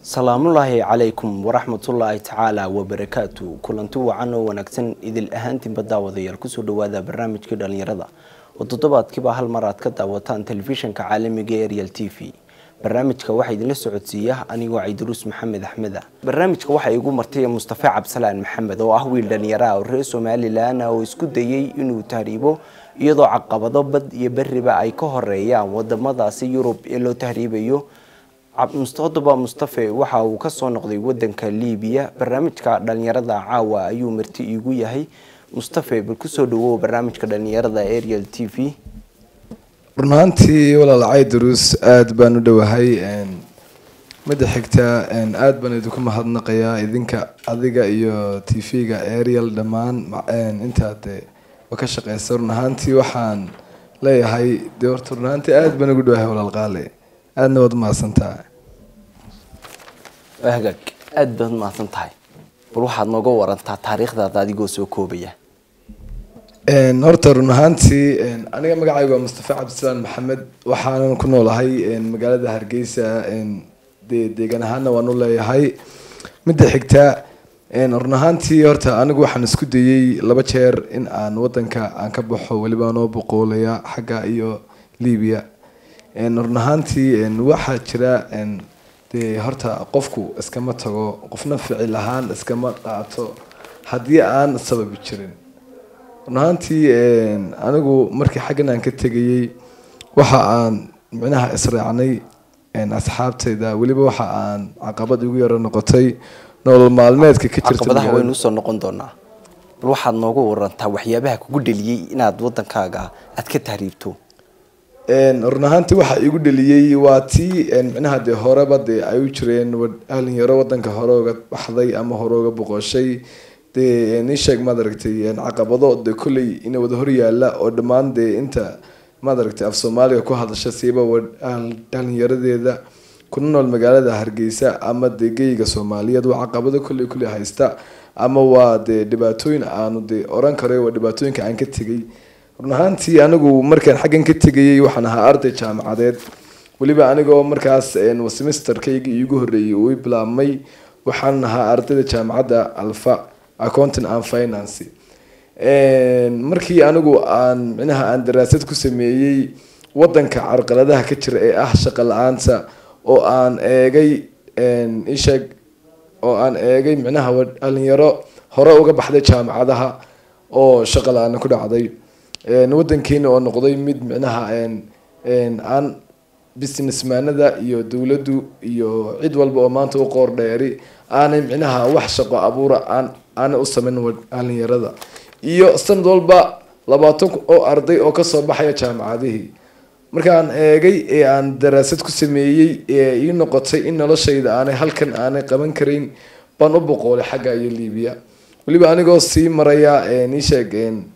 salaamullaahi calaykum waraxmatullaahi tacaala wabarakaatu kulanti wacan oo wanaagsan idil ahaantiinba daawadayaal kusoo dhawaada barnaamijkii dhalinyarada oo toddobaadkiiba hal mar aad ka daawataan telefishinka caalamiga ee ariel t v barnaamijka waxaa idinla socodsiiya anigoo caydaruus maxamed axmeda barnaamijka waxaa igu martay mustafa cabsalaan maxamed oo ah wiil dhalinyara oo reer somalilan oo isku dayay inuu tahriibo iyadoo caqabado bad iyo beriba ay ka horeeyaan wadamadaasi yurub ee loo tahriibayo mustadoba mustafe waxa uu kasoo noqday wadanka libiya barnaamijka dhalinyarada caawa ayuu marti iigu yahay mustafe bal kusoo dhawow barnaamijka dhalinyarada ariel t v run ahaantii walaal caydaruus aada baan u dhowahay midda xigta aada baan idinku mahadnaqayaa idinka adiga iyo t v-ga ariel dhammaan intaad ka shaqeysa run ahaantii waxaan leeyahay de horta run ahaantii aada baan ugu dhowahay walaal qaale aadna waad mahadsantaha hagaag aada baad mahadsan tahay bal waxaad nooga warantaa taariikhdaada adigoo soo koobaya horta run ahaantii aniga magacayga waa mustafa cabdisalaan maxamed waxaanan ku noolahay magaalada hargeysa de deegaan ahaana waan u leeyahay midda xigta run ahaantii horta anigu waxaan isku dayey laba jeer in aan wadanka aan ka baxo weliba anoo boqoolaya xagga iyo libiya run ahaantii waxaa jira dee horta qofku iskama tago qofna ficil ahaan iskama qaato haddii aan sababi jirin run ahaantii anigu markii xaggan aan ka tegayey waxa aan micnaha israacnay asxaabtayda weliba waxa aan caqabad igu yaro noqotay nolol maalmeedka ka caqabadaha waynu usoo noqon doonaa bal waxaad nooga warantaa waxyaabaha kugu dheliyey inaad wadankaaga aad ka tahriibto run ahaantii waxa igu dheliyey waa tii micnaha dee horeba dee ay u jireen dhalinyaro wadanka hore oga baxday ama hore oga boqoshay dee nii sheeg maad aragtay caqabado de kolley ina wada hor yaala oo dhammaan dee inta maad aragtay af soomaaliga ku hadasha siiba dhalinyaradeeda kuna nool magaalada hargeysa ama dee geyga soomaaliyeed waa caqabado kolley kolley haysta ama waa dee dhibaatooyin aanu dee oran karay waa dhibaatooyinka aan ka tegay run ahaantii anigu markaan xaggan ka tegayey waxaan ahaa arday jaamacadeed weliba anigoo markaas semesterkayga iigu horreeyey uu bilaabmay waxaan ahaa ardayda jaamacadda alfa accounting and finance markii anigu aan micnaha aan daraasad ku sameeyey wadanka carqaladaha ka jira ee ah shaqo la-aanta oo aan eegay isheeg oo aan eegay micnaha dhalinyaro hore uga baxday jaamacadaha oo shaqo la-aana ku dhacday wadankeena oo noqday mid micnaha aan businessmaanada iyo dowladdu iyo cid walba oo maanta u qoor dheeri aanay micnaha wax shaqo abuura aan aanay u sameyn dhalinyarada iyo sanad walba labaatan oo arday oo kasoo baxaya jaamacadihii markaan eegay ee aan daraasad ku sameeyey ee ii noqotay in noloshayda aanay halkan aanay qaban karayn baan u boqoolay xagga iyo libiya weliba anigoo sii maraya isheeg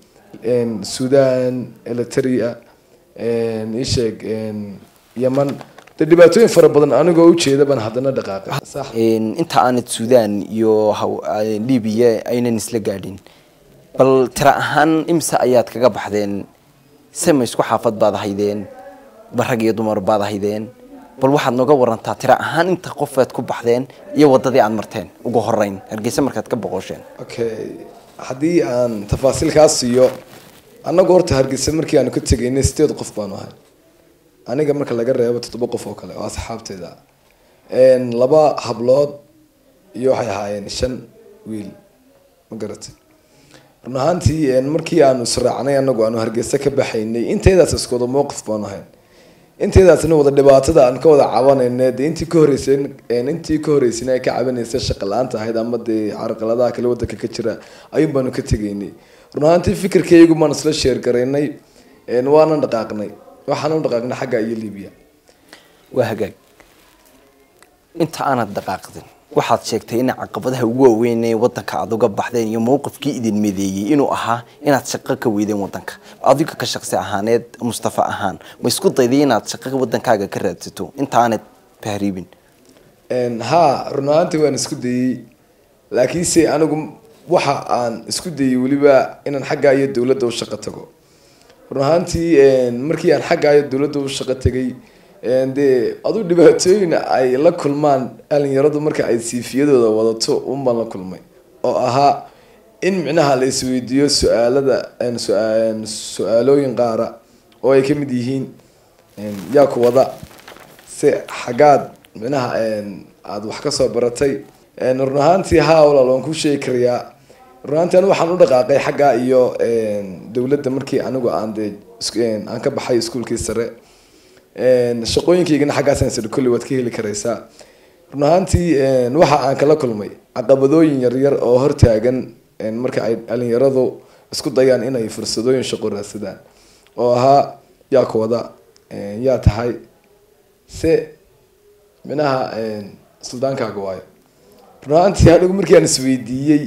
sudan eliteria isheeg yeman de dhibaatooyin fara badan anigoo ujeeda baan haddana dhaqaaqay inta aanad sudan iyo libiya aynan isla gaadhin bal tira ahaan imse ayaad kaga baxdeen sema isku xaafad baad haydeen ba rag iyo dumar baad haydeen bal waxaad nooga warantaa tira ahaan inta qofaad ku baxdeen iyo wadadii aad marteen ugu horeyn hargeysa markaad ka boqosheen okay haddii aan tafaasiilkaa siiyo annagu horta hargeysa markii aanu ka tegaynay sideed qof baanu ahay aniga marka laga reebo toddoba qof oo kale oo asxaabteyda laba hablood iyo waxay ahaayeen shan wiil ma garatay run ahaantii markii aanu israacnay anagu aanu hargeysa ka baxaynay intaydaas isku wada mowqif baanu ahayn intaydaasna wada dhibaatada aan ka wada cabanayna dee intii ka horeysan intii ka horeysayna ay ka cabanaysay shaqa la-aanta ahayd ama dee carqaladaha kale wadanka ka jira ayuun baanu ka tegaynay run ahaantii fikirkaygu baan isla sheergaraynay waanan dhaqaaqnay waxaana u dhaqaaqnay xagga iyo libiya waa hagaag inta aanad dhaqaaqdin waxaad sheegtay in caqabadaha ugu waaweyn ee wadanka aad uga baxdeen iyo mowqifkii idin medeeyey inuu ahaa inaad shaqo ka weydeen wadanka adiga ka shaqsi ahaaneed mustafa ahaan ma isku dayday inaad shaqo wadankaaga ka raadsato inta aanad tahriibin ha run ahaantii waan isku dayey laakiinse anigu waxa aan isku dayey weliba inaan xaggaa iyo dowladda u shaqo tago run ahaantii markii aan xaggaa iyo dowladda u shaqo tegay dee aduu dhibaatooyin ay la kulmaan dhalinyaradu marka ay siifiyadooda wadato unbaan la kulmay oo ahaa in micnaha la isweydiiyo su-aalada su-aalooyin qaara oo ay kamid yihiin yaa ku wada se xaggaad micnaha aada wax kasoo baratay run ahaantii haa walaal waan ku sheegi karayaa run ahaantii anigu waxaan u dhaqaaqay xagga iyo dowladda markii anigu aan dee aan ka baxay iskuolkii sare shaqooyinkaygana xaggaasaan sir kulli waad ka heli karaysaa run ahaantii waxa aan kala kulmay caqabadooyin yaryar oo hortaagan marka ay dhalinyaradu isku dayaan inay fursadooyin shaqo raadsadaan oo ahaa yaa ku wada yaa tahay se minaha suldaankaaga waayo run ahaantii anigu markii aan isweydiiyey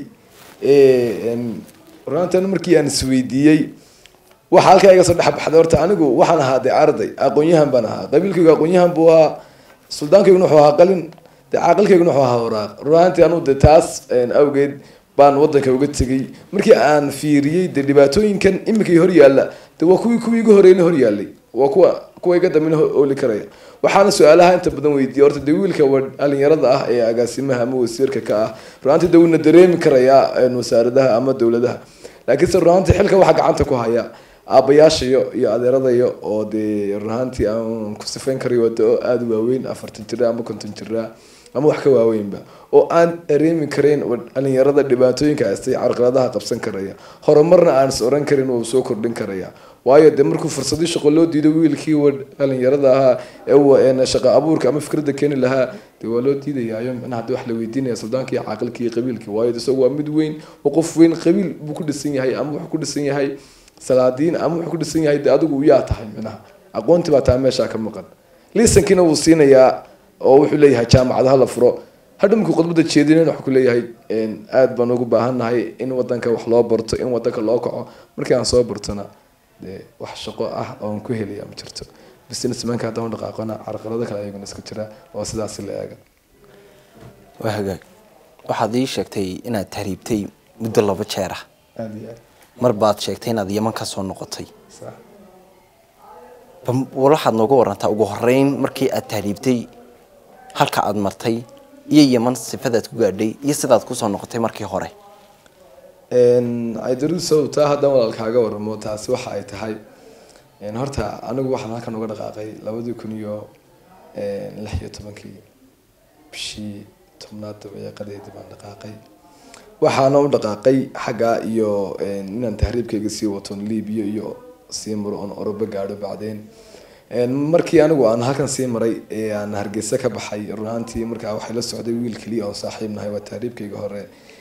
run ahaantii anigu markii aan isweydiiyey waxa halkaa iga soo dhexbaxday horta anigu waxaan ahaa dee arday aqoon-yahan baan ahaa qabiilkaygu aqoon-yahan buu ahaa suldaankayguna wuxuu ahaa qalin dee caaqilkayguna wuxuu ahaa waraaq run ahaantii anigu dee taas awgeed baan wadanka uga tegay markii aan fiiriyey dee dhibaatooyinkan iminkay hor yaalla de waa kuwii kuwii iga horeyna hor yaallay waa kuwa kuwa iga dambena ooli karaya waxaana su-aalaha inta badan weydiiyay horta dee wiilka dhalinyarada ah ee agaasimaha ama wasiirka ka ah runaantii de wuuna dareemi karayaa wasaaradaha ama dowladaha laakiinse runaantii xilka waxa gacanta ku haya aabayaashayo iyo adeeradayo oo dee runaantii aan ku sifayn karayo waa dao aada u waaweyn afartan jira ama konton jira ama wax ka waaweynba oo aan dareemi karayn dhalinyarada dhibaatooyinka haystay carqaladaha qabsan karaya horumarna aan is oran karin wuu soo kordhin karaya waayo dee markuu fursadii shaqo loo diido wiilkii wa dhalinyarada ahaa ee shaqo abuurka ama fikradda keeni lahaa dee waa loo diidayaayo micnaha hadii wax la weydiinaya suldaanki iyo caaqilki iyo qabiilki waayo isagu waa mid weyn oo qof weyn qabiil buu ku dhisan yahay ama wuxuu ku dhisan yahay salaadiin ama wuxuu ku dhisan yahay dee adigu yaa tahay micnaha aqoonti baa taa meeshaa ka maqan liisankiina wuu siinayaa oo wuxuu leeyahay jaamacadaha la furo hadha markuu khudbada jeedinen waxuu kuleeyahay aada baan ugu baahannahay in wadanka wax loo barto in wadanka loo kaco markii aan soo bartona dee wax shaqo ah oon ku helaya ma jirto businessmanka haddaan u dhaqaaqona carqalado kale ayaguna iska jira oo sidaasi la eega waa hagaag waxaad ii sheegtay inaad tahriibtay muddo laba jeer ah aada iyo aad mar baad sheegtay inaad yaman ka soo noqotay sax bal waxaad nooga warantaa ugu horeyn markii aad tahriibtay halka aad martay iyo yaman sifadaad ku gaadhay iyo sidaad kusoo noqotay markii hore aidarusow taa haddaan walaalkaaga waramo taasi waxa ay tahay horta anigu waxaan halkan uga dhaqaaqay labadii kun iyo lix iyo tobankii bishii tobnaad dabayaaqadeedii baan dhaqaaqay waxaana u dhaqaaqay xagga iyo inaan tahriibkayga sii waton libiya iyo sii maro oon orobo gaadho bacdeen markii anigu aan halkan sii maray ee aan hargeysa ka baxay runaantii markaa waxay la socday wiil keliya oo saaxiib nahay waa tahriibkayga hore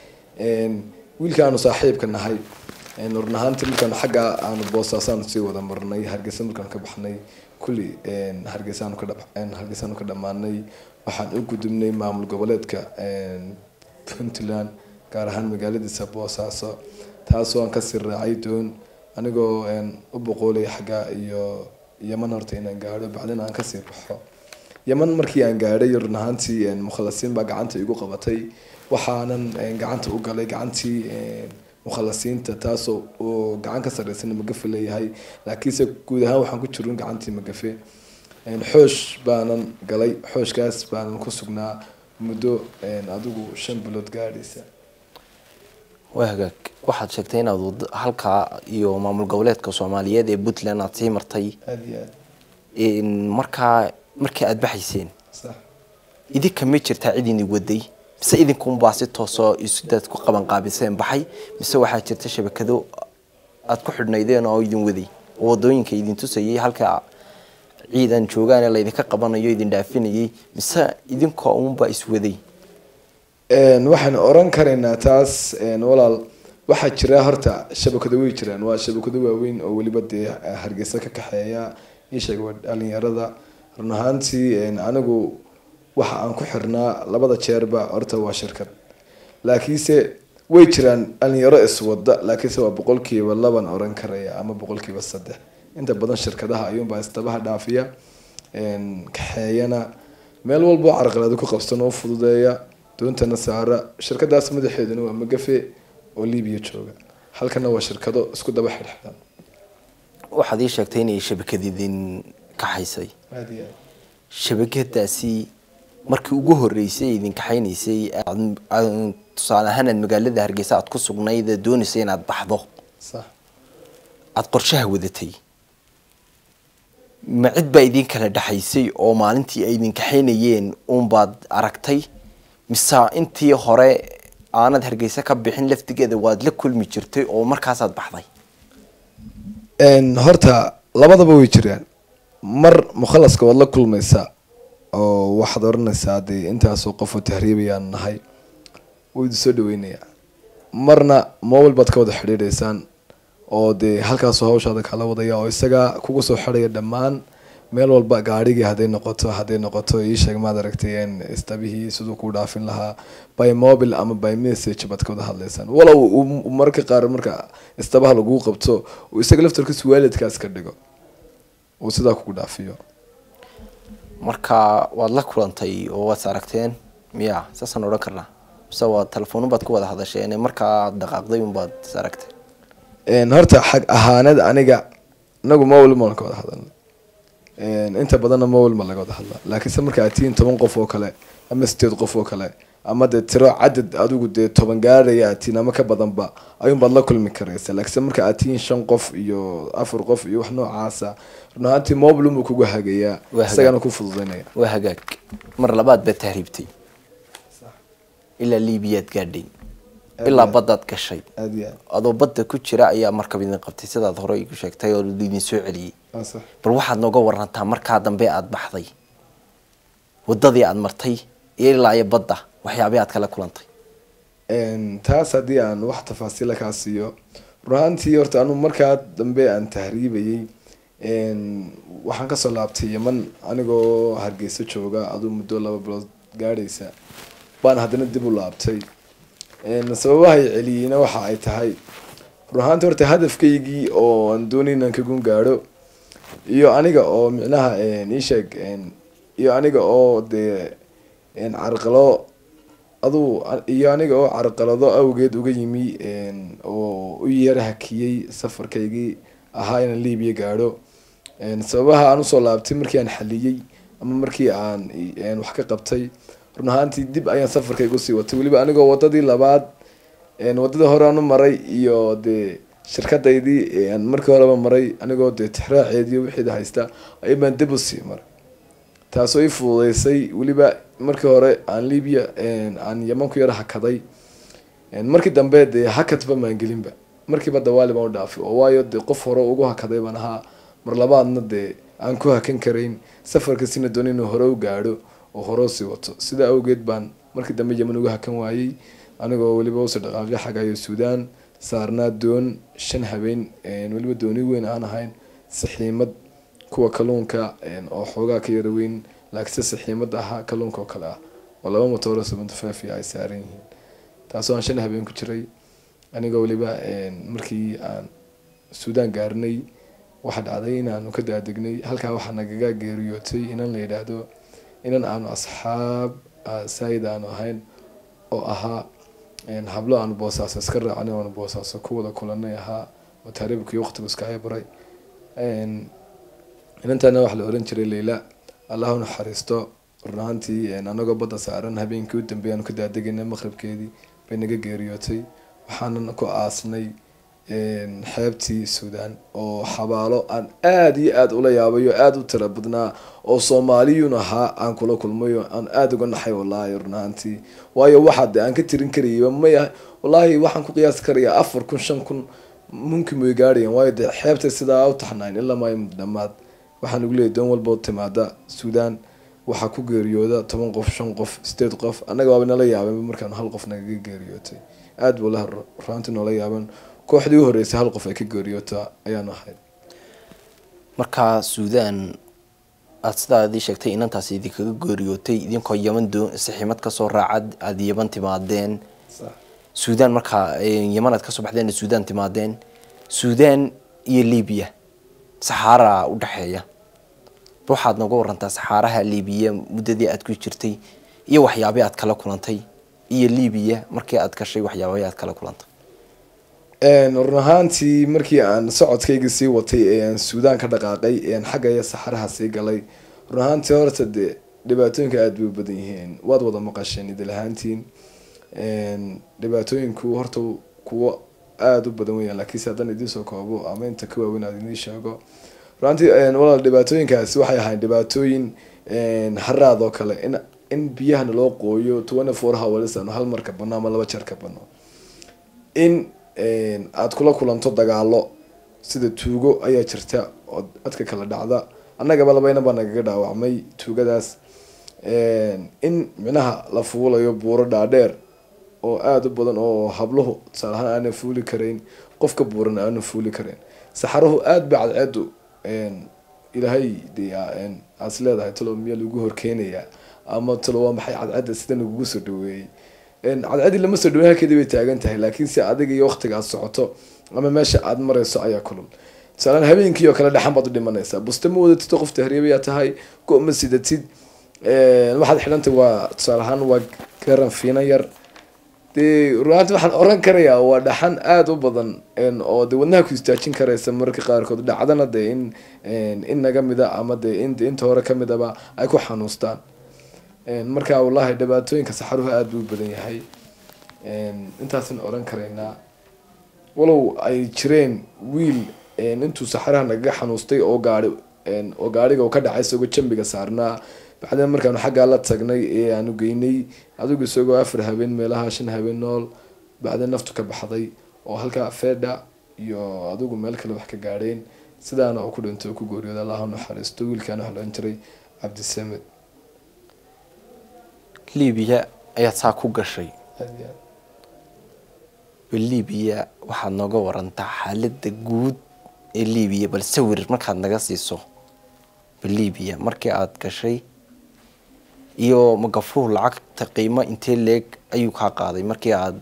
wiilka aanu saaxiibka nahay run ahaantii markaan xagga aanu boosaasaanu sii wada marnay hargeysa markaan ka baxnay kulli hargeysaanu ka hargeysaanu ka dhammaanay waxaan u gudubnay maamul goboleedka puntland gaar ahaan magaaladiisa boosaaso taasoo aan kasii raacay doon anigoo u boqoolay xagga iyo yaman horta inaan gaadho bacdin aan kasii baxo yaman markii aan gaadhay run ahaantii mukhalasiin baa gacanta igu qabatay waxaanan gacanta u galay gacantii mukhalasiinta taasoo uu gacan ka sarreysana magafe leeyahay laakiinse guud ahaan waxaan ku jirin gacantii magafe xoosh baanan galay xooshkaas baanan ku sugnaa muddo adigu shan bilood gaadhaysa waa hagaag waxaad sheegtay inaad wad- halkaa iyo maamul goboleedka soomaaliyeed ee puntland aad sii martay aada iyo aad In markaa markii aad baxayseen sax idinka ma jirtaa cid idin waday mise idinkunbaa si toosoo isdaad ku qaban qaabiseen baxay mise waxaa jirta shabakado aad ku xidhnaydeen oo idin waday oo wadooyinka idin tusayay halka ciidan joogaan ee laydinka qabanayo idin dhaafinayay mise idinkoo unbaa iswaday waxaan oran karaynaa taas walaal waxaa jira horta shabakado way jiraan waa shabakado waaweyn oo weliba dee hargeysa ka kaxeeya isheeg waa dhalinyarada run ahaantii anigu waxa aan ku xirnaa labada jeerba horta waa shirkad laakiinse way jiraan dhalinyaro iswada laakiinse waa boqolkiiba laban oran karaya ama boqolkiiba saddex inta badan shirkadaha ayuunbaa istabaha dhaafiya kaxeeyana meel walbo carqalado ku qabsan oo fududeeya doontana saara shirkadaas madaxeeduna waa magafe oo libiya jooga halkana waa shirkado isku daba xidhxidhan waxaad ii sheegtay inay shabakad idin kaxaysay aada iyo aad shabakadaasi markii ugu horeysay ee idin kaxaynaysay aad- aad- tusaale ahaan aad magaalada hargeysa aad ku sugnayd ee doonaysay inaad baxdo sax aada qorshaha wadatay ma cid baa idin kala dhexaysay oo maalintii ay idin kaxaynayeen uunbaad aragtay mise intii hore aanad hargeysa ka bixin laftigeeda waad la kulmi jirtay oo markaasaad baxday Een, horta labadaba way jiraan mar mukhalaska waad la kulmaysaa oo waxaad oranaysaa dee intaasoo qofoo tahriibayaan nahay wuu idin soo dhaweynayaa marna mobile baad ka wada xidhiidhaysaan oo dee halkaasoo hawshaada kala wadaya oo isagaa kugu soo xidhaya dhammaan meel walba gaadhigii hadday noqoto hadday noqoto iisheeg maad aragtay een, istabihii siduu kuu dhaafin lahaa by mobile ama by message baad ka wada hadlaysaan walow uu- uu mararka qaar marka istabaha laguu qabto uu isaga laftarkiisu waalidkaas ka dhigo uu sidaa kugu dhaafiyo marka waad la kulantay oo waad is aragteen miya saasaan odhan karnaa mise waa telefoon baad ku wada hadasheen markaa dhaqaaqday unbaad is aragteen Een, horta xag ahaaneed aniga inagu mobile maan ka wada hadalna Een, inta badanna mobile ma laga wada hadlaa laakiinse marka aad tihiin toban qof oo kale ama sideed qof oo kale ama dee tiro cadad adigu dee toban gaaraya aad tihiin ama ka badanba ayuunbaad la kulmi karaysa laakiinse marka aad tihiin shan qof iyo afar qof iyo wax noocaasa run ahaantii mobile unbuu kugu hagayaa Waa hagaa. isagana ku fududaynaya waa hagaag mar labaad baad tahriibtay ilaa liibiyaad gaadhay ilaa baddaad gashay aad iyo adoo badda ku jira ayaa markab idin qabtay sidaad hore igu sheegtay oo idin soo celiyey aad sax bal waxaad nooga warantaa markaa dambe aad baxday wadadii aad martay iyo ilaa iyo badda waxyaabay aad kala kulantay Een, taas haddii aan wax tafaasiila kaa siiyo run ahaantii horta anu markaa dambe aan tahriibayay een, waxaan kasoo laabtay yeman anigoo hargeysa jooga aduu muddo laba bilood gaadhaysa baan haddana dib u laabtay Een, sababahay celiyeyna waxa ay tahay run ahaantii horta hadafkaygii oo aan doonay inaan ka gun gaadho iyo aniga oo micnaha een, ii sheeg een, iyo aniga oo dee een, carqalo aduu iyo aniga oo carqalado awgeed uga yimi een, oo u yara hakiyey safarkaygii ahaa inaan liibiya gaadho Een, sababaha aan usoo laabtay markii aan xaliyey ama markii aan een, wax ka qabtay run ahaantii dib ayaan safarkayga usii watay weliba anigoo wadadii labaad een, wadadii hore aan u maray iyo dee shirkadaydii aan markii horeba maray anigoo dee tixraaceediyo wixii haysta ayay baan dib usii maray taasoo ii fududeysay weliba markii hore aan libya aan yaman ku yara hakaday markii dambe dee hakadba maan gelinba markiiba dawaali baan u dhaafay oo waayo dee qof hore ugu hakaday baan ahaa mar labaadna dee aan ku hakan karayn safarkasina doon inuu hore u gaadho oo hore usii wato sidaa awgeed baan markii dambe yaman uga hakan waayey anigoo weliba usii dhaqaaqay xagayo suudaan saarnaa doon shan habeen weliba dooni weyn aan ahayn saxiimad kuwa kalluunka oo xoogaa ka yara weyn laakiinse saxiimad ahaa kalluunka oo kale ah oo laba motooro seventy five ay saaran yihiin taasoo aan shan habeen ku jiray anigoo weliba markii aan suudaan gaarnay waxaa dhacday inaanu ka daadegnay halkaa waxaa nagaga geeriyootay inan la yidhaahdo inan aanu asxaab saayid aanu ahayn oo ahaa hablo aanu boosaaso iska raacnay aanu boosaaso ku wada kulanay ahaa oo taariibkii waqtigu iska cibaray inantaana waxaa la oran jiray leyla allah u naxariisto run ahaantii anagoo badda saaran habeenkii u dambeeyay aanu ka daadegayna maqribkeedii bay naga geeriyootay waxaanan ku aasnay xeebtii suudaan oo xabaalo aan aada iyo aada ula yaabay oo aada u tira badnaa oo soomaaliyun ahaa aan kula kulmay oo aan aada uga naxay wallaahi run ahaantii waayo waxaa de aan ka tirin karayay maya wallaahi waxaan ku qiyaasi karayaa afar kun shan kun mumkin way gaadhayaan waayo dee xeebtay sidaa u taxnayn ilaa maayo mudamaad waxaa lagu leeyay doon walba timaada suudaan waxaa ku geeriyooda toban qof shan qof sideed qof annaga waaba nala yaabeen markaan hal qof nagaga geeriyootay aada buu laha ruaantii noola yaaban kooxdii u horeysay hal qof ay ka geeriyoota ayaanu ahayd markaa suudaan aada sidaa idii sheegtay inantaasi idinkaga geeriyootay idinkoo yaman doo saxiimad kasoo raacad aada yaman timaadeen suudaan markaa yaman aad kasoo baxdeen suudaan timaadeen suudaan iyo libiya saxaara u dhexeeya waxaad nooga warantaa saxaaraha libiya muddadii aad ku jirtay iyo waxyaabay aad kala kulantay iyo libiya markii aad gashay waxyaabay aad kala kulantay run ahaantii markii aan socodkayga sii watay ee aan suudaan ka dhaqaaqay ee aan xaggaya saxaraha sii galay run ahaantii horta dee dhibaatooyinka aada bay u badan yihiin waad wada maqasheen idil ahaantiin dhibaatooyinku horta kuwo aada u badan weyaan laakiinse haddaan idinsoo koobo ama inta ka waaweyn aad idiin sheego runantii walaal dhibaatooyinkaasi waxay ahayn dhibaatooyin haraad oo kale in in biyahana loo qooyo twenty four hours aanu hal marka bano ama laba jeer ka bano in aada kula kulanto dagaalo sida tuugo ayaa jirta oo dadka kala dhacda annagaba labayna baa nagaga dhaawacmay tuugadaas in micnaha la fuulayo buuro dhaadheer oo aada u badan oo habluhu tusaale ahaan aanan fuuli karayn qofka buuran aanan fuuli karayn saxaruhu aada ba cadceedu ilaahay de aas leedahay talo miya lagu horkeenayaa ama talo waa maxay cadceedda sida lagugu soo dhaweeyey cadceeddii lama soo dhaweey halkeedii bay taagan tahay laakiin si adiga iyo waqtiga aad socoto ama meesha aad marayso ayaa kulul tusaalaan habeenkii oo kale dhexan baad u dhimanaysaa buste ma wadatid qof tahriibayaa tahay go ma sidatid waxaad xidhantay waa tusaale ahaan waa garan fiina yar dee runaanti waxaan oran karayaa waa dhaxan aada u badan oo de wadnaha ku istaajin karaysa mararka qaarkood dhacdana dee in in naga mida ama dee in inta hore kamidaba ay ku xanuustaan marka wallahi dhibaatooyinka saxaruhu aada buu u badan yahay intaasan oran karaynaa walow ay jireen wiil intuu saxaraha nagaga xanuustay oo gaari oo gaariga ka dhacay isagoo jambiga saarnaa bacdeen markaanu xaggaa la tagnay ee aanu geynay adigu isagoo afar habeen meelaha shan habeen nool bacdeen naftu ka baxday oo halkaa feedha iyo adigu meel kale wax ka gaadheen sidaana oo ku dhintay oo ku gooriyooda allaha naxariisto wiilkaana wax lohan jiray cabdisamed libiya ayaad saa ku gashay bal libiya waxaad nooga warantaa xaaladda guud ee libiya bal sawir markaad naga siiso bal libiya markii aada gashay iyo magafuhu lacagta qiimo intee leeg ayuu kaa qaaday markii aada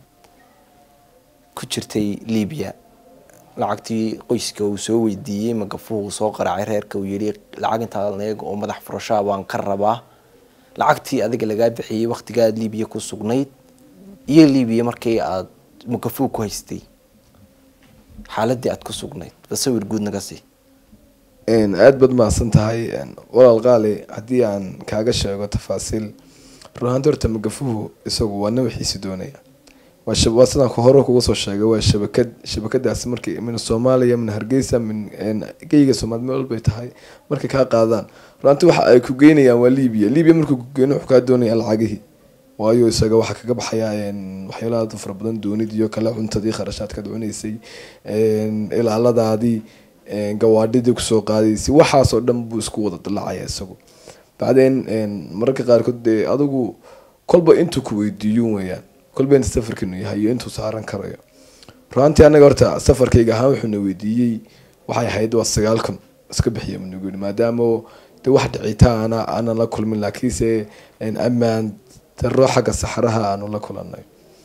ku jirtay libiya lacagtii qoyska uu soo weydiiyey magafuhu uu soo qaraacay reerka uu yihi lacag intaa leeg oo madax furashaa baan ka rabaa lacagtii adiga lagaa bixiyey waqtiga aada libiya ku sugnayd iyo libiya markii aada magafuhu ku haystay xaaladii aada ku sugnayd ba sawir guud naga sii aada baad mahadsan tahay walaal qaali haddii aan kaaga sheego tafaasiil runahaanti horta magafuhu isagu waa nawaxiisi doonaya waa waa sidaan hore kuga soo sheegay waa shabakad shabakadaasi markay min soomaaliya min hargeysa min geyga soomaali meel walbay tahay markay kaa qaadaan runaanti waxa ay ku geynayaan waa libiya libiya markuu ku geyno wuxuu kaa doonaya lacagihii waayo isaga waxaa kaga baxaya waxyaalaha aada fara badan doonid iyo kale cuntadii kharashaadkaad cunaysay ilaaladaadii gawaadhidii kusoo qaadaysay waxaasoo dhan buu isku wada dalacaya isagu bacdeen mararka qaarkood dee adigu kolba intuu ku weydiiyo weyaan kolba inta safarkanu yahay iyo intuu saaran karayo runaantii anaga horta safarkayga ahaan wuxuuna weydiiyey waxay ahayd waa sagaal kun iska bixiya nagu yidhi maadaama de wax dhicitaana aanan la kulmin laakiinse ammaan daro xagga saxaraha aanu la kulanay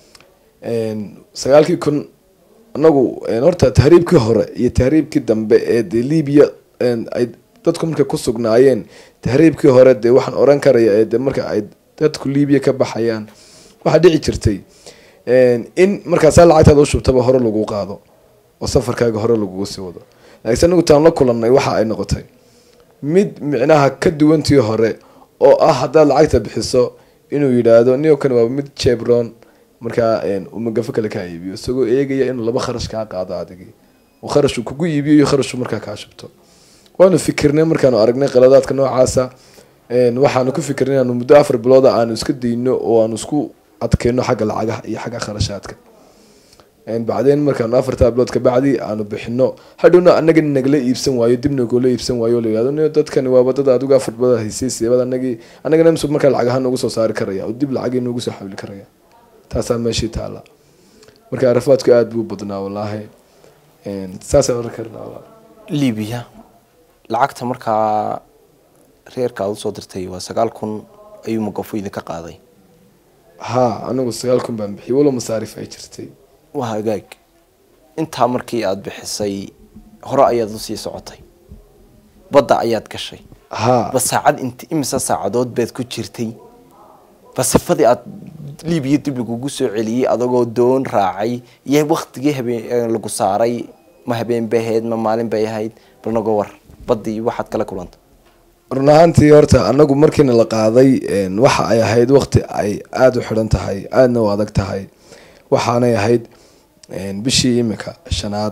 sagaalkii kun anagu horta tahriibkii hore iyo tahriibkii dambe ee dee libiya ay dadku markay ku sugnaayeen tahriibkii hore dee waxaan oran karaya ee de marka ay dadku libiya ka baxayaan waxaa dhici jirtay in markaasaa lacagtaada u shubtaba hore lagu qaado oo safarkaaga hore lagugu sii wado laakiinse anagu taan la kulanay waxa ay noqotay mid micnaha ka duwantii hore oo ah haddaad lacagta bixiso inuu yidhaahdo nio kan waa mid jebron markaa uu magafo kale kaa iibiyo isagoo eegaya inuu laba kharash kaa qaado adigii uu kharashuu kugu iibiyo iyo kharashuu markaa kaa shubto waanu fikirnay markaanu aragnay qaladaadka noocaasa waxaanu ku fikirnay inaanu muddo afar bilooda aanu iska dayno oo aanu isku adkeyno xagga lacagaha iyo xagga kharashaadka bacdeen markaanu afartaa bilood kabacdi aanu bixino hadhowna anaga nagala iibsan waayo dib nagoola iibsan waayo la yihahdo dadkani waaba dad adigu afar bilood haysay seebad anagii anagana msug markaa lacagaha noogu soo saari karaya oo dib lacagii noogu soo xawili karaya taasaa meeshii taala marka arafaadku aada buu badnaa wallaahi saasaan oran karnaa libiya lacagta markaa reerka aada usoo dirtay waa sagaal kun ayuu magafu idinka qaaday ha anigu sagaal kun baan bixiyay walow masaarif ay jirtay waa hagaag intaa markii aada bixisay hore ayaad usii socotay badda ayaad gashay ha ba saacad int imise saacadood baad ku jirtay ba sifadii aada libiya dib lagugu soo celiyey adagoo doon raacay iyo waktigii habeen lagu saaray ma habeen bay ahayd ma maalin bay ahayd bal naga war baddii waxaad kala kulanta run ahaantii horta anagu markiina la qaaday waxa ay ahayd waqti ay aada u xidhan tahay aadana u adag tahay waxaanay ahayd bishii imika shanaad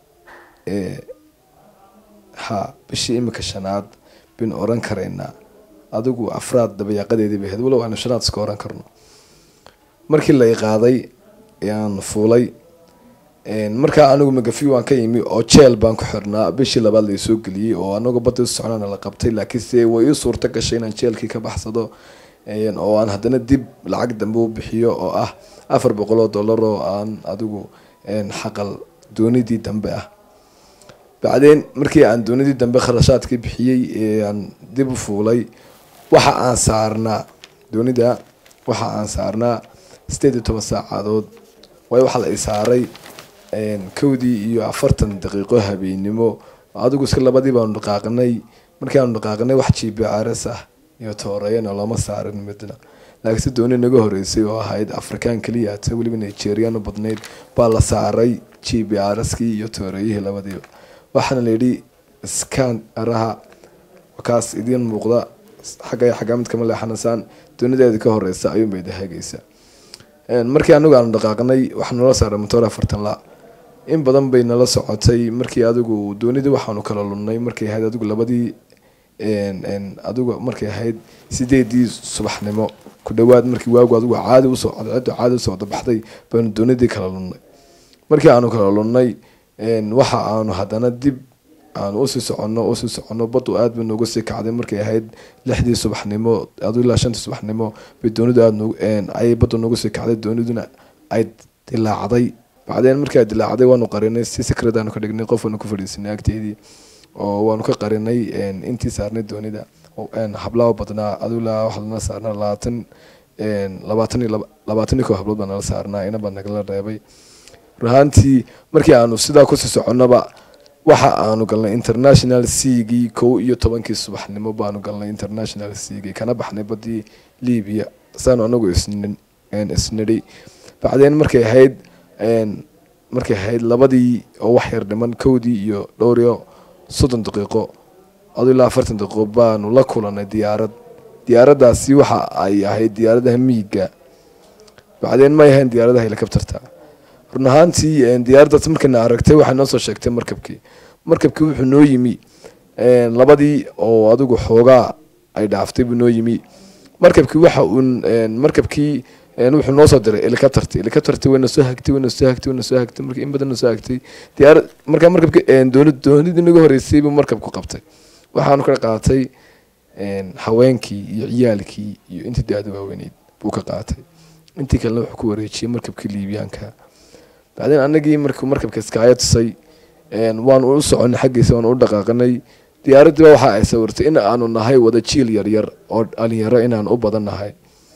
ha bishii imika shanaad bin oran karaynaa adigu afraad dabayaaqadeedii bay ahayd walow aanu shanaad iska oran karno markii lay qaaday ayaan fuulay markaa anigu magafi waan ka yimi oo jeel baan ku xirnaa bishii labaad laisoo geliyey oo anagu badda u socnaana la qabtay laakiinse way ii suurto gashay inaan jeelkii ka baxsado oo aan haddana dib lacag dambe u bixiyo oo ah afar boqol oo dollar oo aan adigu xaqal doonidii dambe ah bacdeen markii aan doonidii dambe kharashaadkii bixiyey aan dib u fuulay waxa aan saarnaa doonida waxa aan saarnaa sideed iyo toban saacadood waayo waxaa la i saaray kowdii iyo afartan daqiiqo habeennimo adigu iska labadii baanu dhaqaaqnay markii aanu dhaqaaqnay wax g b rs ah iyo tooreeyana looma saarin midna laakiinse dooni naga horeysay oo ahayd afrikaan keliyaata weliba nigerian u badnayd baa la saaray g b rskii iyo tooreeyihii labadiiba waxaana layidhi skan araha kaas idiin muuqda xagga xaggaa mid kama leexanaysaan doonideeda ka horeysa ayuunbay dahagaysa markii anagu aanu dhaqaaqnay waxaa nala saaray motor afartan la in badan bay nala socotay markii adigu doonidii waxaanu kala lunnay markay ahayd adigu labadii adigu markay ahayd sideedii subaxnimo ku dhawaad markii waagu adigu caadi usoo cadceedu caadi usoo wadabaxday baanu doonidii kala lunnay markii aanu kala lunnay waxa aanu haddana dib aanu usii soconno usii soconno badu aad bay noogu sii kacday markay ahayd lixdii subaxnimo adu ilaa shantii subaxnimo bay doonidu aad ayay badu noogu sii kacday dooniduna ay dilaacday bacdeen markii ay dilaacday waanu qarinay si secret aanu ka dhignay qof waanu ku fadhiisanay agteedii oo waanu ka qarinay intii saarnay doonida hablaa badnaa adu ilaa waxaa nala saarnaa labaatan labaatan iyo labaatan iyo koo hablood baa nala saarnaa ina baa nagala reebay ruhaantii markii aanu sidaa kusii soconnoba waxa aanu galnay international cgii kow iyo tobankii subaxnimo baanu galnay international cgii kana baxnay badii libiya saanu anagu isnidhi bacdeen markay ahayd markay ahayd labadii oo wax yar dhiman kowdii iyo dhowr iyo soddon daqiiqo adu ilaa afartan daqiiqo baanu la kulanay diyaarad diyaaraddaasi waxa ay ahayd diyaaradaha miiga bacdeen may ahayn diyaaradaha helicopterta run ahaantii diyaaraddaas markayna aragtay waxay noo soo sheegtay markabkii markabkii wuxuu noo yimi labadii oo adigu xoogaa ay dhaaftay buu noo yimi markabkii waxa uun markabkii wuxuu noo soo diray helicopterti helicopterti wayna soo hagtay wayna soo hagtay wayna soo hagtay marka in badan na soo hagtay diyaarad markaa markabki dooni doonidii naga horeysay buu markabku qabtay waxaanu ka qaatay haweenkii iyo ciyaalkii iyo intii daada waaweyneyd buu ka qaatay intii kalena wuxuu ku wareejiyey markabkii liibiyaanka bacdeen anagii markuu markabka iskaayo tusay waanu u soconay xaggiisa waanu u dhaqaaqnay diyaaraddiiba waxa ay sawirtay in aanu nahay wada jiil yaryar oo dhalinyaro inaan u badan nahay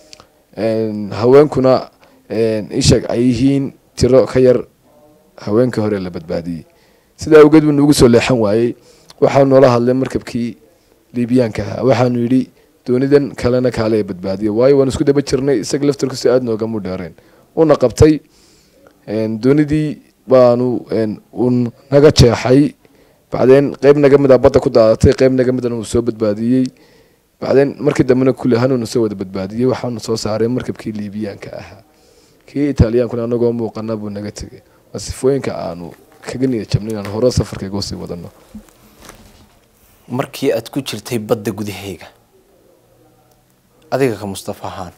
haweenkuna isheeg ay yihiin tiro ka yar haweenkii hore la badbaadiyey sidaa awgeed buu nuugu soo leexan waayey waxaa noola hadlay markabkii liibiyaanka ahaa waxaanu yidhi doonidan kalena kaale badbaadiya waayo waan isku daba jirnay isaga laftarkiisu aada noogamu dheereen una qabtay doonidii baanu uu naga jeexay bacdeen qeyb naga mid a badda ku daadatay qeyb naga midana uu soo badbaadiyey bacdeen markii dambena kulli hanuuna soo wada badbaadiyey waxaanu soo saaray markabkii liibiyaanka ahaa kii italiyaankuna anagoo muuqana buu naga tegay waa sifooyinka aanu kaga niyad jabnay inaan hore safarkayga usii wadano markii aad ku jirtay badda gudaheega adiga ka mustafa ahaan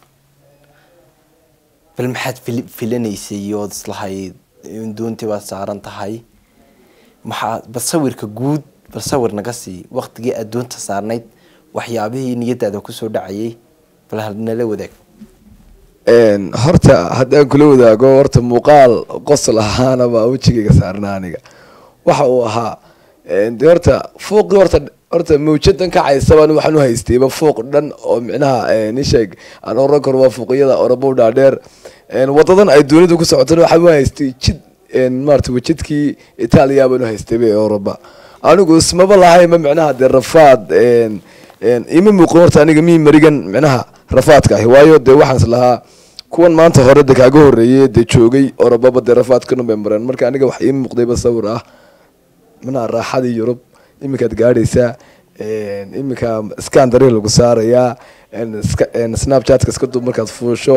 bal maxaad fil filanaysay ood islahayd doontii baad saaran tahay maxaa bal sawirka guud bal sawir naga sii waktigii aad doonta saarnayd waxyaabihii niyadaada kusoo dhacayay bal nala wadaag horta haddaan kula wadaago horta muuqaal qosol ahaana baa wejigayga saarna aniga waxa uu ahaa de horta fuuqii horta horta mawjadan kacaysabaan waxaan u haystayba fuuq dhan oo micnaha nisheeg aan oran karo waa fuuqiyada orobo dhaadheer wadadan ay doonidu ku socotana waxaan u haystay jid maarata wajidkii itaaliya baan u haystayba ee oroba anigu ismaba lahayma micnaha dee rafaad ima muuqan horta aniga mii marigan micnaha rafaadka ahi waayo dee waxaan is lahaa kuwan maanta hore de kaaga horeeyey dee joogay orobaba dee rafaadkana bay mareen marka aniga wax ii muuqdayba sawir ah micnaha raaxadii yurub iminkaad gaadhaysaa iminka scandary lagu saarayaa snapchatka iska dub markaad fuusho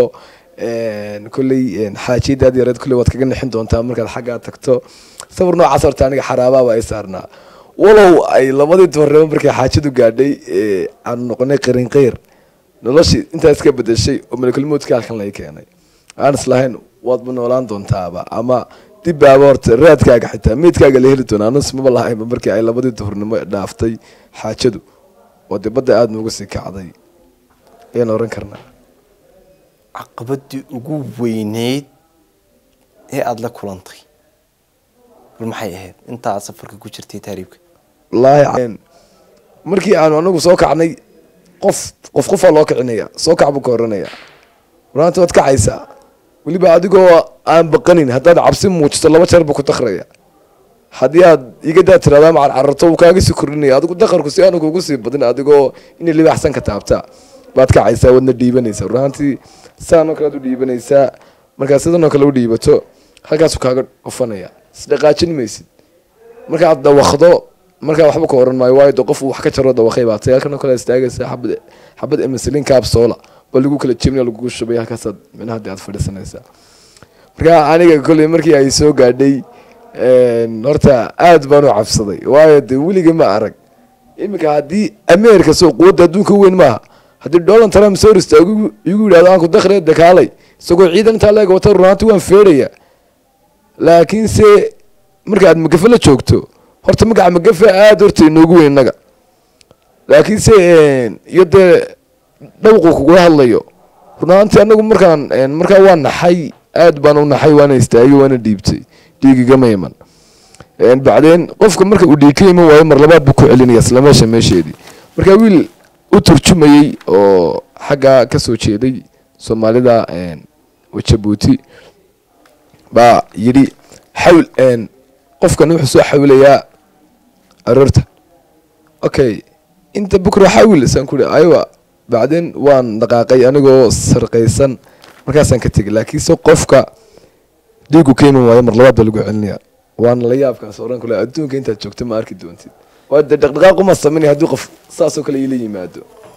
kolley xaajiyadaad yareed kolley waad kaga nixin doontaa markaad xaggaa tagto sawir noocaas horta aniga xaraabaaba ay saarnaa walow ay labadii dumarnimo markay xaajadu gaadhay aanu noqonay qarin keyr noloshii intaa iska bedeshay oo malakulmoodka halkan laga keenay aan islahayn waadba noolaan doontaaba ama dib baaba horta raadkaaga xitaa meydkaaga la heli doonaa anus maba lahaynba markii ay labadii duhurnimo dhaaftay xaajadu oo dee badda aada nooga sii kacday ayaan oran karnaa caqabadii ugu weyneyd ee aada la kulantay bal maxay ahayd intaa safarka ku jirtay taariibka wallaahi markii aanu anagu soo kacnay qof qof qofaa loo kicinaya soo kac buu ka oranaya waraanta waad kacaysaa weliba adigoo aan baqanin haddaad cabsi muujiso laba jeer buu ku dakraya haddii aad igadaa tiraada macal cararto wuu kaaga sii kordhinaya adigu dakarku si aanu kugu sii badin adigoo inay libaaxsan ka taabtaa baad kacaysaa waadna dhiibanaysaa runaantii sidaanoo kale aad u dhiibanaysaa markaad sidanoo kale u dhiibato halkaasuu kaaga dhufanaya isdhaqaajin maysid markaad dawakdo markaa waxba ka oran maayo waayo de qof wax ka jaro dawakay baa tay halkanoo kale istaagaysaa xabad xabad emislin kaabsoola ba lagu kala jebinaya lagugu shubay halkaasaad minaha dee aad fadhiisanaysaa marka aniga kolley markii ay soo gaadhay horta aad baan u cabsaday waayo dee weliga ma arag iminka haddii america soo quwadda adduunka weyn maaha haddii donald trump soo istaago igu yidhahdo aan ku dakre dakaalay isagoo ciidan intaa leeg wata runaanti waan feedhaya laakiinse marka aad magafe la joogto horta magaca magafe aada horta inoogu weyn innaga laakiinse iyo dee dhawqu kugula hadlayo runaantii anagu markaan markaa waa naxay aad baan u naxay waana istaagay waana dhiibtay dhiigigama iman bacdeen qofka marka uu dhiig ka iman waayo mar labaad buu ku celinaya isla meesha meesheedii marka wiil u turjumayey oo xaggaa kasoo jeeday soomaalida jabuuti baa yidhi xawl qofkan wuxuu soo xawlayaa aroorta okay inta bukra xawil saan ku aywa bacdeen waan dhaqaaqay anigoo sarqaysan markaasaan ka tegay laakiinse qofka dhiigu ka iman waayo mar labaad baa lagu celinaya waana la yaabkaas oran kule adduunka intaad joogto ma arki doontid waayo dee dhaqdhaqaaquma sameynay haddii qof saasoo kale iila yimaado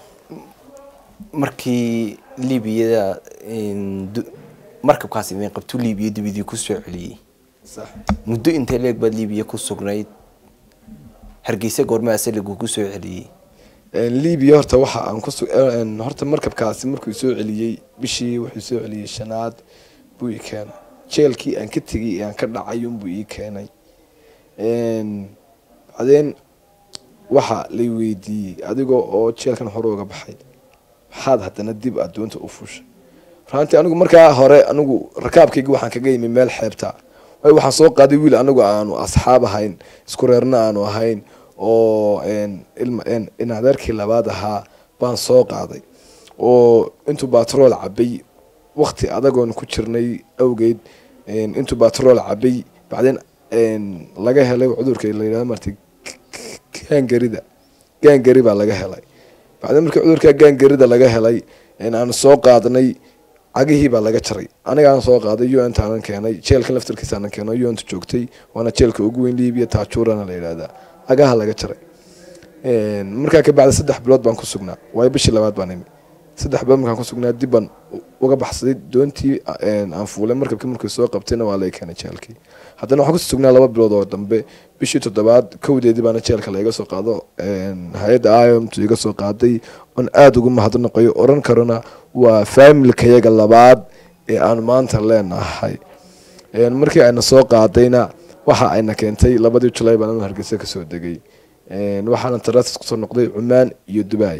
markii liibiyada markabkaas idin qabtu liibiya dibidii ku soo celiyey sax muddo intee leeg baad liibiya ku sugnayd hargeysa goormaase lagugu soo celiyey libiya horta waxa aan ku horta markabkaasi markuu soo celiyey bishii wuxuu soo celiyey shanaad buu ii keenay jeelkii aan ka tegay ee aan ka dhacay unbuu ii keenay bacdeen waxa lay weydiiyey adigoo oo jeelkan hore uga baxay maxaad haddana dib addoonta u fushay runtii anigu markaa hore anigu rakaabkaygi waxaan kaga yimi meel xeebta waayo waxaan soo qaaday wiil anigu aanu asxaab ahayn isku reerna aanu ahayn oo in adeerkii labaad ahaa baan soo qaaday oo intuu batrool cabay wakti adagoon ku jirnay awgeed intuu batrool cabay bacdeen laga helay cudurka la yidhahdo marti gaangarida gaangari baa laga helay bacdeen markii cudurka gaangarida laga helay aan soo qaadnay cagihii baa laga jaray anigaan soo qaaday u ntaanan keenay jeelkan laftarkiisaanan keeno u nt joogtay waana jeelka ugu weyn libiya taajurana la yidhahdaa cagaha laga jaray markaa kabacdi saddex bilood baan ku sugnaa waayo bishii labaad baan imi saddex bilood markaan ku sugnaa dib baan uga baxsaday doontii aan fuulay markabkii markii soo qabtayna waa lay keenay jeelkii haddana waxaan kusii sugnaa laba bilood oo dambe bishii toddobaad kowdeedii baana jeelka laiga soo qaado hay-adda iomtu iga soo qaaday oon aada ugu mahadnaqayo oran karona waa faamilkayaga labaad ee aan maanta leenahay markii ayna soo qaadayna waxa ayna keentay labadii julay baan hargeysa kasoo degay waxaana tarasis kusoo noqday cumaan iyo dubai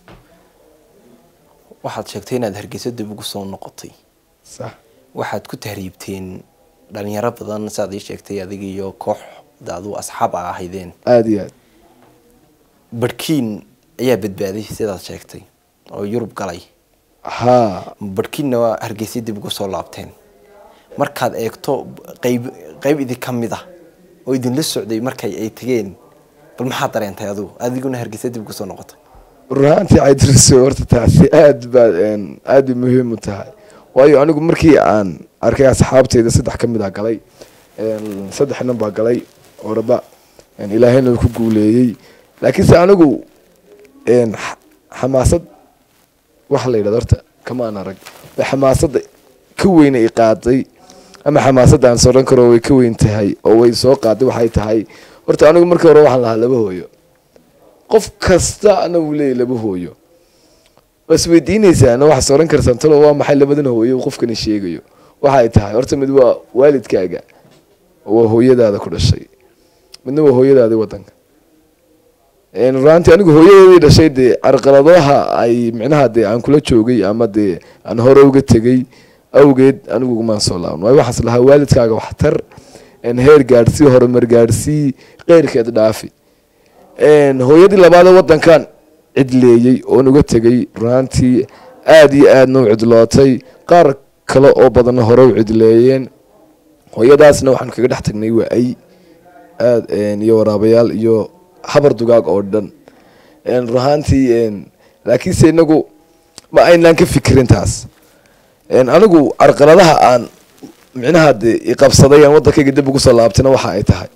waxaad sheegtay inaad hargeysa dib ugu soo noqotay sax waxaad ku tahriibteen dhalinyaro badan saaad ii sheegtay adiga iyo koox daadu asxaab a ahaydeen aada iyo aad barhkiin ayaa badbaaday sidaad sheegtay oo yurub galay haa barhkiinna waa hargeysa dib ugu soo laabteen markaad eegto qayb qayb idin ka mid ah oo idinla socday markay ay tegeen bal maxaad dareentay adigu adiguna hargeysa dib ugu soo noqotay runaantii caydiriso horta taasi aad baa aad bay muhiim u tahay waayo anigu markii aan arkay asxaabteyda saddex ka mid a galay saddex nin baa galay oraba ilaahayna ku guuleeyey laakiinse anigu xamaasad waxa la yidhahdo horta kama aan arag way xamaasadda ka weyne i qaaday ama xamaasadda aan soran karo way ka weyn tahay oo way soo qaaday waxay tahay horta anigu markii hore waxaan lahaa laba hooyo qof kasta ana uu leeyahy laba hooyo waa isweydiinaysaana waxaa soran kartaan talo waa maxay labadan hooyo uu qofkani sheegayo waxay tahay horta mid waa waalidkaaga waa hooyadaada ku dhashay midna waa hooyadaadii wadanka runaantii anigu hooyadeedii dhashay dee carqaladaha ay micnaha dee aan kula joogay ama dee aan hore uga tegay awgeed anigu ugumaan soo laaban waayo waxaas lahaa waalidkaaga waxtar heer gaadhsii horumar gaadhsii keyrkeed dhaafi hooyadii labaadee wadankan cidleeyey oon uga tegay runaantii aada iyo aadna u cidlootay qaar kale oo badanna hore u cidleeyeen hooyadaasna waxaan kaga dhex tagnay waa ay aad iyo waraabayaal iyo habar dugaag oo dhan runaantii laakiinse inagu ma aynaan ka fikirin taas anigu carqaladaha aan micnaha de iqabsaday aan waddankayga dib ugu soo laabtayna waxa ay tahay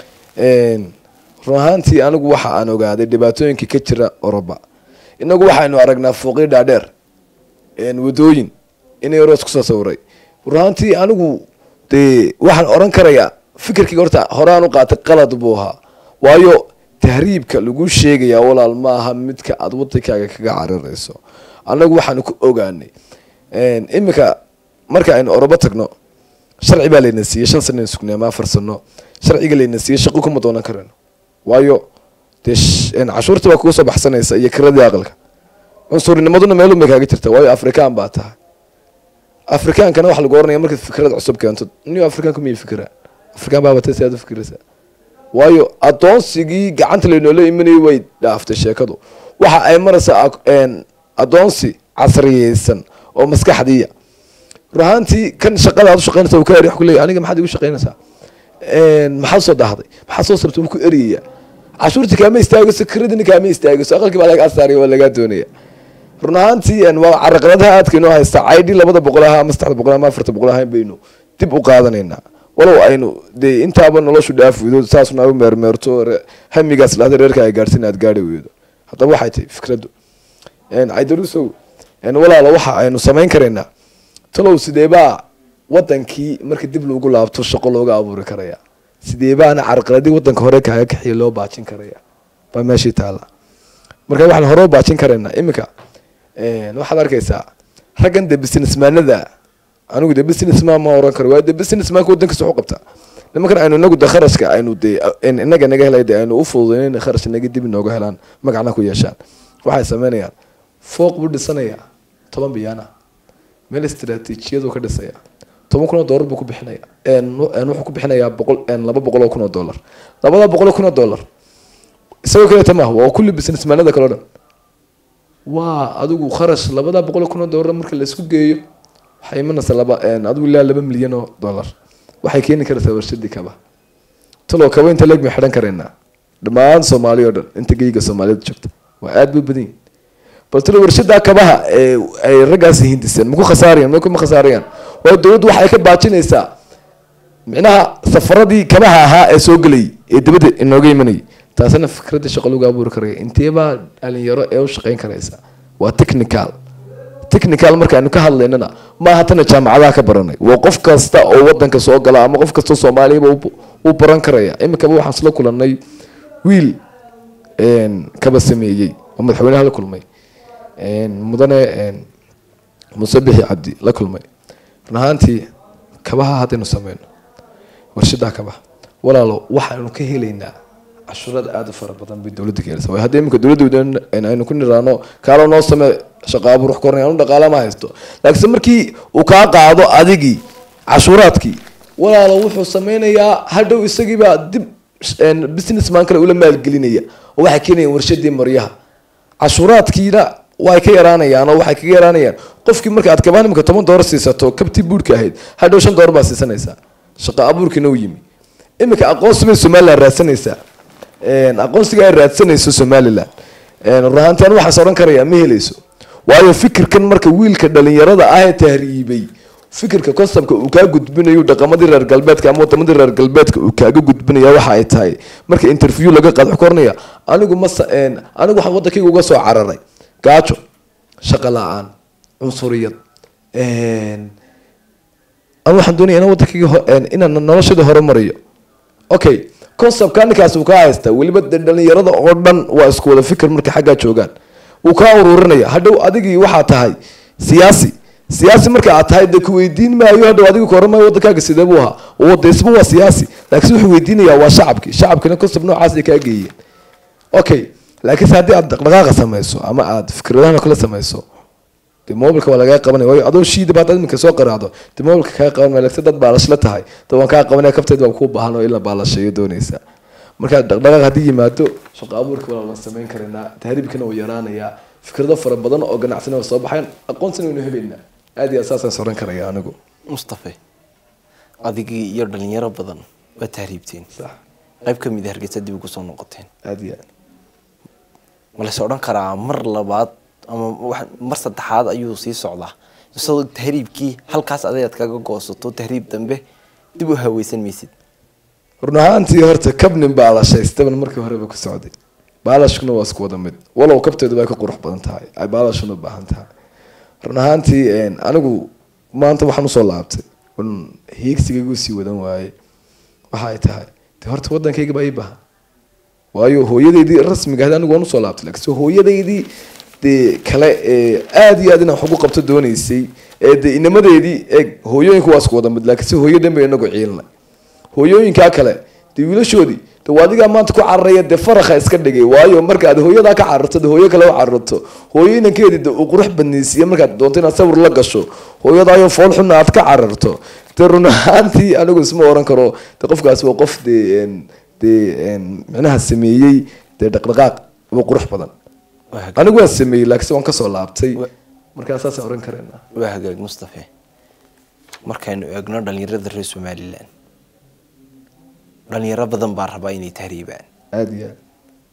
run ahaantii anigu waxa aan ogaaday dhibaatooyinkii ka jira oroba inagu waxaynu aragnaa fooqyo dhaadheer wadooyin inay roos kusoo sawiray run ahaantii anigu dee waxaan oran karayaa fikirkayga horta horaan u qaatay qalad buu ahaa waayo tahriibka lagu sheegayaa walaal ma aha midka aada wadankaaga kaga carirayso annagu waxaanu ku ogaanay iminka marka aynu orobo tagno sharci baa layna siiyey shan sana sugnay ama afar sano sharciga layna siiyey shaqo kuma doonan karayno waayo dee cashuurta baa kuga soo baxsanaysa iyo kiradii aqalka cunsurninimaduna meelun bay kaaga jirta waayo afrikaan baa tahay afrikaankana waxa lagu oranaya markaad fikrad cusub keento new afrikaanku miyay fikiraan afrikaan baa batay si aad u fikiraysaa waayo adoonsigii gacanta laynoola imanayay way dhaaftay sheekadu waxa ay maraysaa adoonsi casriyeysan oo maskaxdiiya runahaantii kan shaqada aad u shaqeynaysa ka eri kuleeya aniga maxaad igu shaqeynaysaa maxaad soo daahday maxaad soo sabtay wuu ku eriyaya cashuurtii kaama istaagayso kiradina kaama istaagayso aqalkii baa lagaa saaraya waa lagaa doonaya run ahaantii waa caraqaladaha aadka inoo haysta caydhi labada boqol aha ama saddexda boqol ama afarta boqol ahayn baynu dib u qaadanaynaa walow aynu dee intaaba noloshu dhaaf weydo saasuna u meermeerto hamigaas dhahda reerka ay gaadhsin aad gaari weydo haddaba waxay tahay fikraddu caydarusow walaalo waxa aynu samayn karaynaa talow sideebaa wadankii marka dib loogu laabto shaqo looga abuuri karaya sideebaana carqaladii wadanka hore kaaga kaxiya loo baajin karaya baa meeshii taala marka waxaan hore u baajin karaynaa iminka waxaad arkaysaa raggan de businessmaanada anigu de businessman ma oran karo waa de businessmanka wadankiisa waxu qabtaa nimankan aynu inagu de kharashka aynu de inaga naga helay de aynu u fududayn kharash naga dib inooga helaan magacna ku yeeshaan waxay sameynayaan fooq buu dhisanayaa toban biyaana meel istraatiijiyadu ka dhisaya toban kun oo dollar buu ku bixinaya wuxuu ku bixinayaa boqol laba boqol oo kun oo dollar labada boqol oo kun oo dollar isagoo kaleeta maaha waa kulli businessmanada kale o dhan waa adigu kharash labada boqol oo kun oo dollar marka laisku geeyo waxay imanaysaa laba adigu ilaa laba milyan oo dollar waxay keeni karaysaa warshadii kaba talo kaba inta leeg may xidhan karaynaa dhammaan soomaali oo dhan inta geyga soomaalida joogta waa aada bay badan yihin bal talo warshadaa kabaha ee ay raggaasi hindiseen maku khasaarayaan ma kuma khasaarayaan waayo dowladdu waxay ka baajinaysaa micnaha safaradii kabaha ahaa ee soo gelayay ee dibadda inooga imanayay taasina fikradda shaqo lagu abuuri karaya inteebaa dhalinyaro ee u shaqeyn karaysa waa technical technical markaaynu ka hadlaynana maaha tana jaamacadaha ka baranay waa qof kasta oo wadanka soo gala ama qof kasta soomaaliyaba u baran karaya iminkaba waxaan isla kulanay wiil kaba sameeyey oo madaxweynaha la kulmay mudane muse bixi cabdi la kulmay run ahaantii kabaha haddaynu sameyno warshadaa kabaha walaalo waxaanu ka helaynaa cashuurada aada u fara badan bay dowladda ka helsa haddii iminka dowladda aynu ku niraano kaalo noo samee shaqa abuur wax kornay anu dhaqaala ma haysto laakiinse markii uu kaa qaado adigii cashuuraadkii walaalo wuxuu sameynayaa hadhow isagiibaa dib businessman kale ula maalgelinaya oo waxay keenayaan warshadii maryaha cashuuraadkiina way ka yaraanayaan oo waxay kaga yaraanayaan qofkii marka aad kabaan imika toban doolar siisato kabtii buurhka ahayd hadhow shan doolar baa siisanaysaa shaqa abuurkiina u yimi iminka aqoonsi bay somaliland raadsanaysaa aqoonsiga ay raadsanayso somaliland run ahaantii anu waxaas odhan karayaa ma helayso waayo fikirkan marka wiilka dhalinyarada ah ee tahriibay fikirka conceptka uu kaa gudbinayo dhaqamadii reer galbeedka ama wadamadii reer galbeedka uu kaaga gudbinaya waxa ay tahay marka interview laga qaado wuxuu ka oranaya anigu masa anigu waxaan wadankayga uga soo cararay gaajo shaqo la-aan cunsuriyad anigu waxaan doonaya inaan wadankayga inaan noloshada horumariyo okay conceptka ninkaas uu kaa haystaa weliba de dhalinyarada oo dhan waa isku wada fikir markay xaggaa joogaan wuu kaa ururinaya hadhow adigii waxaa tahay siyaasi siyaasi marka aad tahay de ku weydiin maayo hadhow adiga koran maayo wadankaaga sidee buu ahaa wadaysba waa siyaasi laakiin wuxuu weydiinayaa waa shacabkii shacabkina concept noocaas ay kaa geeyeen okay laakiinse haddii aad dhaqdhaqaaqa samayso ama aad fikradahan kala samayso de mobilka waa lagaa qabanaya waayo adoo shiidaba haddaad iminka soo qaraacdo de mobilka kaa qaban maya laakiin dad baalashla tahay de waan kaa qabanaya kabteed baan kuu baahan oo in la baalasheeyo doonaysaa marka dhaqdhaqaaq haddii yimaado shaqo abuurka waa la samayn karanaa tahriibkana wuu yaraanayaa fikrado fara badan oo ganacsina waa soo baxayan aqoonsina waynu helaynaa aad iyo aad saasaan soran karaya anigu mustafe adigii iyo dhalinyaro badan waa tahriibteen sax qayb ka mid a hargeysa dib ugu soo noqoteen aad iyo aad ma lase odhan karaa mar labaad ama wax- mar saddexaad ayuu sii socdaa isagoo tahriibkii halkaas adayaad kaga goosato tahriib dambe dib u haweysan maysid run ahaantii horta kabnin baalashaystaban markii horeba ku socday baalashkuna waa isku wada mid walow kabteedu way ka qurux badan tahay ay baalashuna u baahan tahay run ahaantii anigu maanta waxaan usoo laabtay un hiigsigaygu sii wadan waaye waxa ay tahay de horta wadankayga baa ii baahan waayo hooyadeydii rasmiga ahayd anigu waan usoo laabtay laakiinse hooyadeydii dee kale ee aada iyo aad inaan wax ugu qabto doonaysay ee dee inamadeedii eeg hooyooyinku waa isku wada mid laakiinse hooyadan bay inagu ciilinay hooyooyinkaa kale dee wiilashoodii de waa adigaa maanta ku cararaya dee farakha iska dhigay waayo markaad hooyadaa ka cararto de hooyo kale u cararto hooyo inankeedii de uu qurux badnaysiiye markaad doonto inaad sawir la gasho hooyadaayo fool xunna aad ka cararto dee run ahaantii anigu isma oran karo de qofkaas waa qof dee en- dee en micnaha sameeyey dee dhaqdhaqaaq waa qurux badan waa hagaag- anigu waan sameeyey laakiinse waan kasoo laabtay Wa- markaa saasaan oran kareena waa hagaag mustafe markaynu eegno dhalinyarada reer somalilan dhalinyaro badan baa rabaa inay tahriibaan aada iyo aad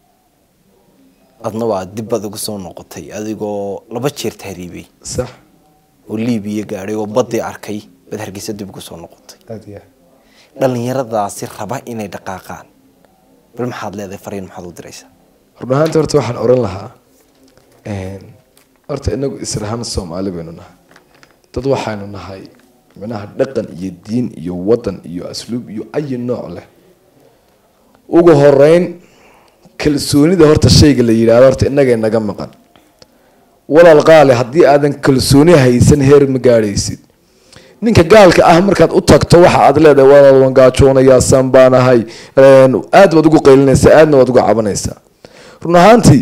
adna waa dib baad uga soo noqotay adigoo laba jeer tahriibay sax oo liibiya gaadhay oo badii arkay baad hargeysa dib uga soo noqotay aada iyo aad dhalinyaradaasi raba inay dhaqaaqaan bal maxaad leedahay fariin maxaad u diraysaa run ahaanti horta waxaan oran lahaa horta inagu israham soomaali baynu nahay dad waxaynu nahay micnaha dhaqan iyo diin iyo wadan iyo asluub iyo ayi nooc leh ugu horeyn kalsoonida horta shayga la yidhahdo horta inagay naga maqan walaal qaale haddii aadan kalsooni haysan heer ma gaadhaysid ninka gaalka ah markaad u tagto waxa aad leedahay walaal waan gaajoonayaa san baan ahay aad baad ugu qaylinaysaa aadna waad ugu cabanaysaa run ahaantii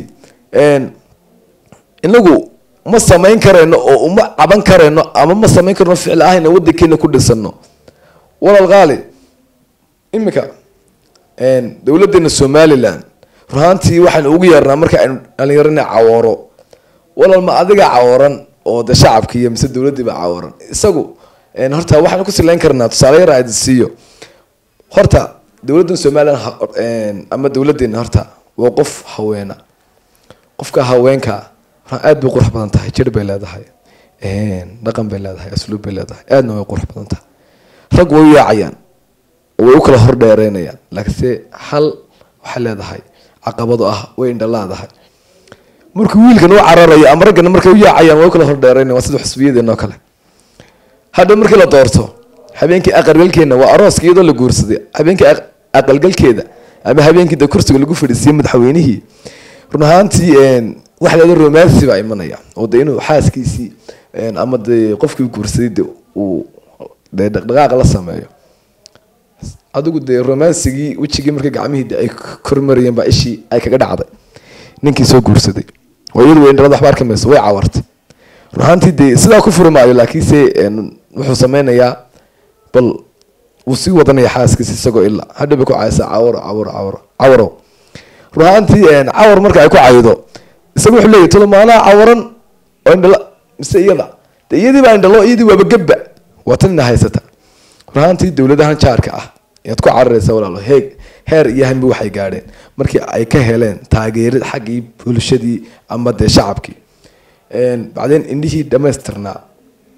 inagu ma samayn karayno oo uma caban karayno ama ma samayn karno ficil ahayna wadankeena ku dhisano walaal qaali imika dowladeena somalilan run ahaantii waxaynu ugu yeernaa marka aynu dhalinyarana cawooro walaal ma adiga cawaran oo de shacabki iyo mise dowladiiba cawaran isagu horta waxaanu ku silayn karnaa tusaale yar aad siiyo horta dowladdan somalilan ama dowladeena horta waa qof haweena qofka haweenka aad bay qurux badan tahay jir bay leedahay dhaqan bay leedahay asluub bay leedahay aadna way qurux badan tahay rag way u yaacayaan way u kala hordheereynayaan laakiinse hal waxay leedahay caqabado ah way indhalaadahay markuu wiilkan u cararayo ama raggana markay u yaacayaan way u kala hordheereynayan waa sida xusbiyadeenoo kale hadha markii la doorto habeenkii aqalgalkeena waa arooska iyadoo la guursaday habeenkii aqalgalkeeda ama habeenkii de kursiga lagu fadhiisiyey madaxweynihii run ahaantii waxa leeda romansi baa imanaya oo de inuu xaaskiisii ama de qofkii guursaday de uu de dhaqdhaqaaq la sameeyo adigu dee romansigii wejigii marka gacmihii de ay kormarayeen baa ishii ay kaga dhacday ninkii soo guursaday oo iyadu way indhalada waxba arki mayso way cawartay run ahaantii dee sidaa ku furi maayo laakiinse wuxuu sameynayaa bal wuu sii wadanaya xaaskiisa isagoo ilaa hadha bay ku caysaa cawaro cawaro cawaro cawaro run ahaantii cawar marka ay ku caydo isaga wuxuu leeyahy tolo maanaa cawaran oo indhala mise iyada de iyadii baa indhalo iyadii waaba gebba waa tan ina haysata run ahaantii dowladahan jaarka ah ayaad ku cararaysa walaalo heeg heer iyo hanbi waxay gaadheen markii ay ka heleen taageerid xaggii bulshadii ama dee shacabkii bacdeen indhihii dhamaystirnaa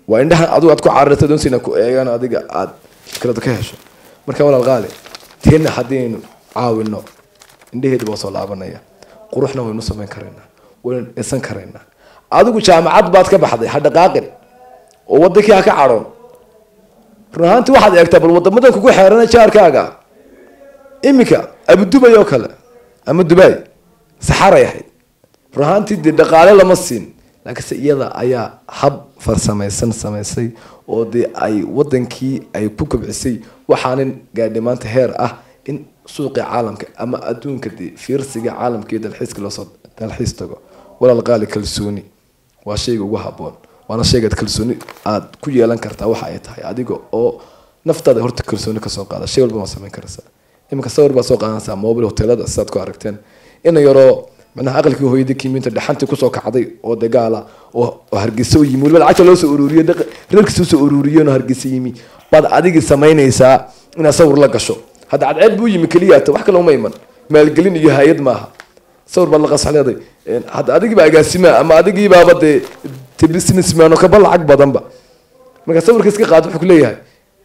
waa indhahan adigu aad ku carirta doonsina ku eegaan adiga aad fikrada ka hesho marka walaal qaali teena haddaynu caawino indhaheedu waa soo laabanaya quruxna waynu samayn karaynaa waynu dhisan karaynaa adigu jaamacad baad ka baxday ha dhaqaaqin oo wadankii ha ka cadhoon run ahaantii waxaad eegtaa bal wadamadan kugu xeerana jaarkaaga iminka abudubay oo kale ama dubai saxaray ahayd run ahaantii dee dhaqaale lama siin laakiinse iyada ayaa hab farsamaysan samaysay oo dee ay wadankii ay ku kobcisay waxaanin gaadhay maanta heer ah in suuqii caalamka ama adduunka dee fiirsiga caalamka iyo dalxiiska loosoo dalxiis tago walaal qaali kalsooni waa shayga ugu haboon waana shaygaad kalsooni aad ku yeelan kartaa waxa ay tahay adiga oo naftaada horta kalsooni kasoo qaada shay walba waa samayn karaysaa iminka sawir baad soo qaadanaysaa mobil hotelada sidaad ku aragteen ina yaroo macnaha aqalkii hooyadii kiiminta dhaxantii kusoo kacday oo dagaala oo oo hargeysa u yimi weliba lacagta loo soo ururiyo reerkiisa usoo ururiyeen oo hargeysa yimi baad adigii samaynaysaa inaad sawir la gasho hadda cadceed buu yimi keliyaata wax kale uma iman maalgelin iyo hay-ad maaha sawir baad la qasax leeday hadda adigii baa agaasimaa ama adigii baaba dee te businessman oo kaba lacag badanba marka sawirka iska qaado wuxuu kuleeyahay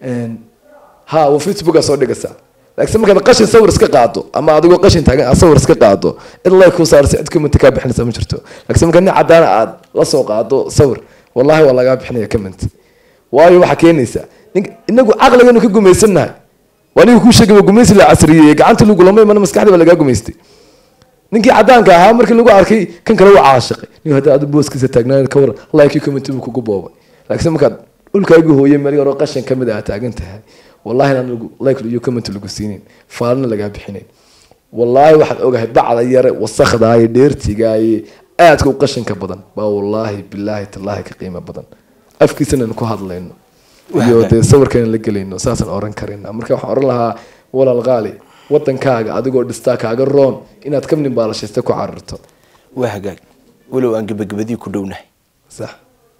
ha wa facebookaa soo dhigaysaa laakiin markaad qashin sawir iska qaado ama adigoo qashin taagan aad sawir iska qaado cid like ku saarsa cid comment kaa bixinaysa ma jirto laakiin marka nin cadaan aad la soo qaado sawir wallahi waa lagaa bixinaya comment waayo waxaa keenaysa inagu caqliganu ka gumaysannahay waa ninka kuu sheegay gumaysi la casriyeeyey gacanta lagu lama imana maskaxdii baa lagaa gumaystay ninkii cadaanka ahaa markii lagu arkay kan kale waa caashiqay nin hadda adu booskiisa taagnaan ka waran like comment buu kugu boobay laakiin markaad dhulkaagu hooyay meel yaroo qashin ka mid ah taagan tahay wallahi aan lagu like iyo comment lagu siinin faalna lagaa bixinayn wallahi waxaad ogahay bacda yare wasakhdaaye dheertigaaye aadka u qashinka badan baa wallahi bilaahi tallaahi ka qiimo badan afkiisana ku hadlayno iyo dee sawirkeena la gelayno saasaan oran karayna marka waxaan oran lahaa walaal qaali wadankaaga adigoo dhistaa kaaga roon inaad ka nimbaalashaysta ku carirto waa hagaag walow aan gebagabadii ku dhownahay sax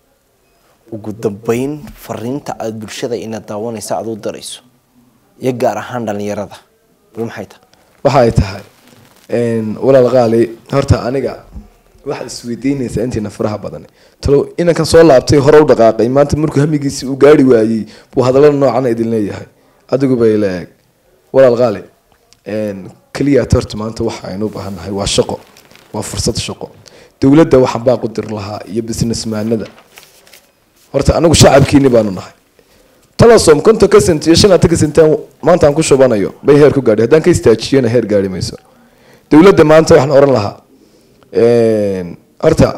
ugu dambeyn fariinta aada bulshada inaad daawanaysa aad u darayso iyo gaar ahaan dhalinyarada bal maxay tahay waxa ay tahay walaal qaali horta aniga waxaad isweydiinaysaa intiina faraha badan talow inankan soo laabtay hore u dhaqaaqay maanta markuu hamigiisii uu gaari waayey buu hadallada noocana idin leeyahay adigu bay la eeg walaal qaali keliyaat horta maanta waxa aynu u baahannahay waa shaqo waa fursad shaqo dowladda waxaan baa qudir lahaa iyo businessmaanada horta anagu shacabkiini baanu nahay talasom konton ka sent iyo shan atan ka sentaan maanta aan ku shubanayo bay heer ku gaadhay haddaan ka istaajiyana heer gaari mayso dowladda maanta waxaan oran lahaa horta